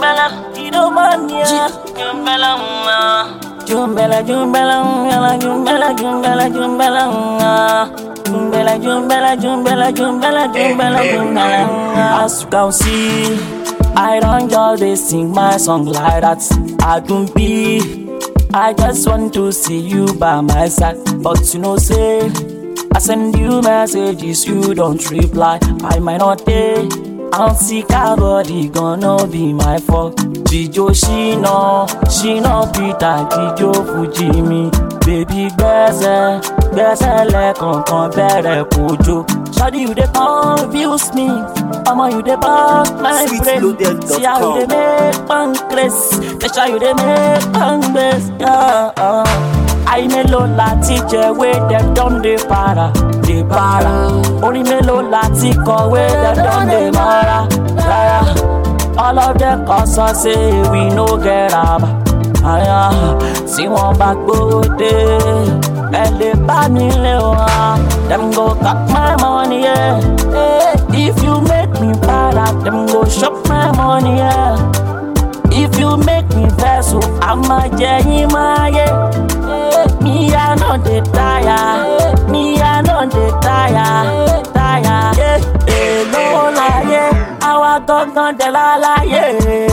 jumbela, idomania, jumbela, jumbela, jumbela, jumbela, jumbela, jumbela, jumbela, jumbela, jumbela, jumbela, jumbela, jumbela. As you can see, I don't just dey sing my song like that. I don't be. I just want to see you by my side, but you know say. I send you messages, you don't reply. I might not pay. I'm sick, her body gonna be my fault. Jijo, she know, she know Peter, Jijo Fuji me. Baby, gbẹ́sẹ̀, gbẹ́sẹ̀ lẹ́kọ̀ọ̀kan bẹ̀rẹ̀ kojo. Shawty, you dey confuse me. Ọmọ, you dey burst my brain. Sweetloaded.com. See how you dey make pancreas. Make sure you dey make pancreas. Yeah, uh. Ayé mélòó láti jẹ̀wé dem don dey para, dey para. Orin mélòó láti kọ̀wé dem don dey mara, rárá. All of them cause us say we no get raba. Àyà tí wọ́n bá gbówó dé, ẹ lè bá mi lé wọn. Dem go cut my money, yeah. Hey, if you make me para, dem go chop my money, yeah. If you make me vex, so I'ma jẹyin máa yé. Me I no dey tire, me I no dey tire, tire. Èló láyé, àwa gangan dẹ̀ láláyé.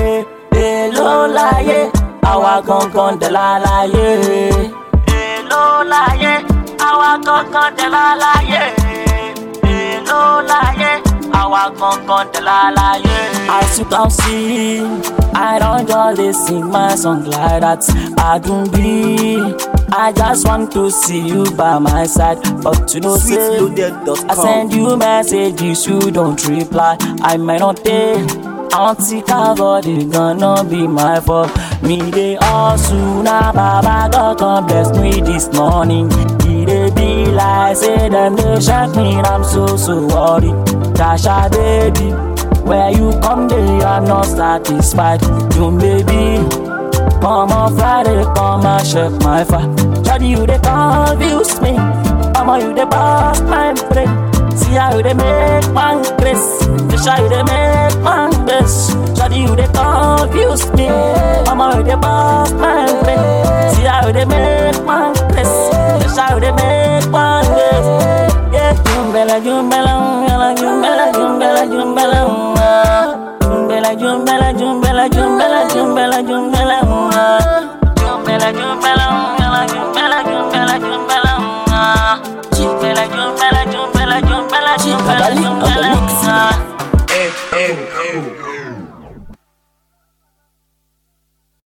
Èló láyé, àwa gangan dẹ̀ láláyé. Èló láyé, àwa gangan dẹ̀ láláyé. Èló láyé, àwa gangan dẹ̀ láláyé. As you can see, I don't just dey sing my song like that. Adunbi, I just want to see you by my side, but you know say. I Sweetloaded.com. send you messages, you don't reply. I might not pay. Auntie body gonna be my fault. Me dey hustle now, Baba God come bless me this morning. E dey be like say them dey shock me, and I'm so so worried. Tasha baby, where you come dey, I'm not satisfied. You baby. Come on Friday, come and check my fire. Shawty, you dey confuse me. Mama, you dey bust my brain. See how you dey make man grace. Fish how you dey make man grace. Shawty, you dey confuse me. Mama, you dey bust my brain. See how you dey make man grace. Fish how you dey make man grace. Yeah, jumbela, jumbela, jumbela, jumbela, jumbela, jumbela. Jumbela, jumbela, jumbela, jumbela, jumbela, jumbela, jumbela, jumbela, jumbela, jumbela, jumbela, jumbela, jumbela, jumbela, jumbela, jumbela, jumbela, Kabali on the jumbela, mix. jumbela. Oh, oh, oh.